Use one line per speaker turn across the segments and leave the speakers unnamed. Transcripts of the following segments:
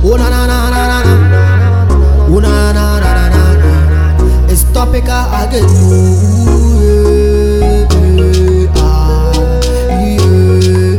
Oh na na na na na na. Oh na na na na na na. It's topical again. Ooh, yeah, yeah, ah, yeah,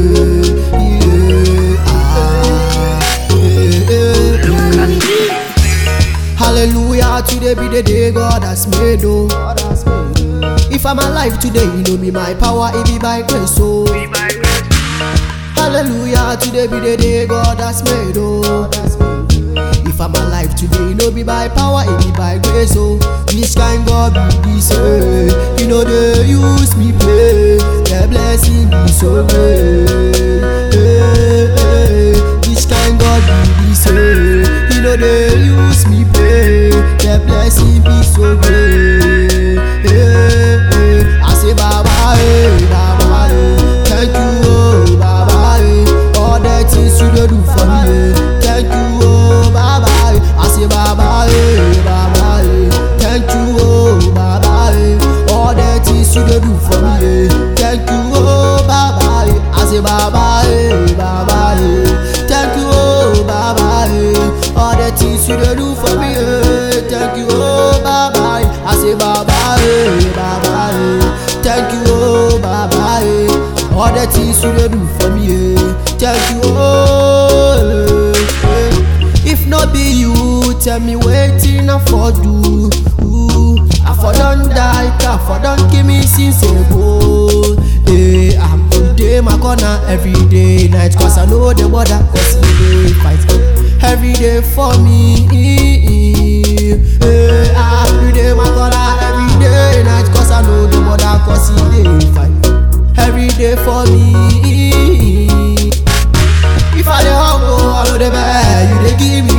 yeah, ah, yeah, yeah. Hallelujah, today be the day God has made, oh. If I'm alive today, you know me, my power, it be by grace, oh. Hallelujah, today be the day God has made, oh. If I'm alive today, you know be by power, it be by grace, oh. Which kind God be this, eh? You know they use me play, the blessing be so great. eh, eh. Which kind God be this, eh? You know they use me play, the blessing be so great. eh, eh. I say Baba, eh, Baba, eh. Thank you, oh, Baba, eh. All the things you dey do for me, eh. Thank you, oh, Baba, eh. I say Baba, eh, Baba, eh. Thank you, oh, Baba, eh. All the things you dey do for me, eh. Thank you, oh, Baba, eh. I say Baba, eh, Baba, eh. Thank you, oh, Baba, eh. All the things you dey do for me, eh. Thank you, oh, Baba, eh. I say Baba, eh, Baba, eh. Thank you, oh, Baba, eh. All the things you dey do for me, eh. Thank you, oh. eh. If not be you, tell me wetin I for do. Ooh, I for don die, I for don kill me since ago. Eh, I'm on day my corner every day night, cause I know the border, cause e dey fight every day for me. Eh, ah, you dey my corner every day night, cause I know the border, cause e dey fight every day for me. If I dey hungry, I know the bad. You dey give me